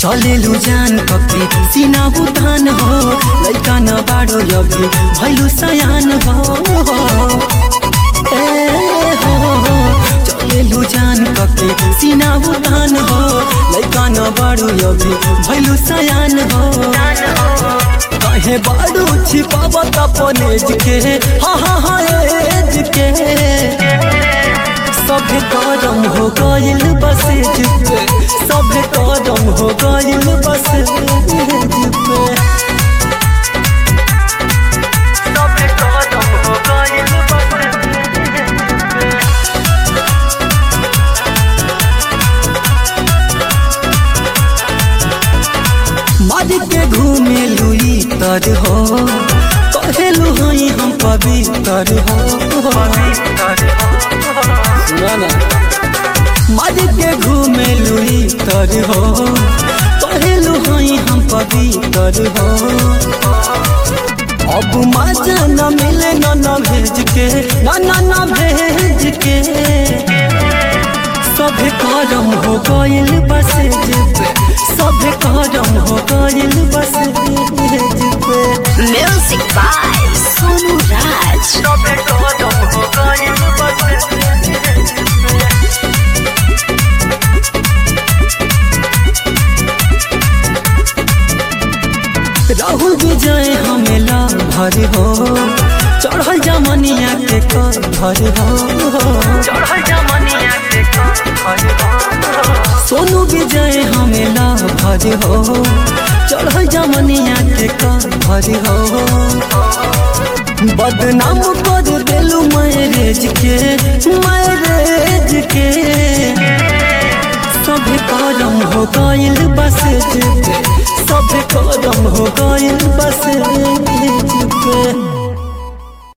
चलेलु जान कके सीना बुतान हो लैका न बाडो अभी भैलु सयान हो ए हो चलेलु जान कके सीना बुतान हो लैका न बाडो अभी भैलु सयान हो कहे बाडू छिपाव तपनेज के हा हा हा एज के सब करम हो गइल बस पे सब करम हो गइल बस पे सब करम हो गइल मर के घूमे लुई तर हो कहेलु हई हम पवित्र हो सुना ना मर के घूमे लुई तर हो कहेलु हई हम पवित्र हो अब मजा न मिले न न भेज के न न न भेज के सब करम हो गइल बस पे सब करम हो गइल बस पे Music by Sonu Raj. सब करम हो गइल बस पे राहुल विजय हमेला भर हो चढ़ल जमनिया के कर भर हो चढ़ल जमनिया के कर भर हो सोनू विजय हमेला भर हो चढ़ल जमनिया के कर भर हो बदनाम कर देलू मैरेज के मैरेज के सब करम हो गइल बस पे सब करम हो गइल बस पे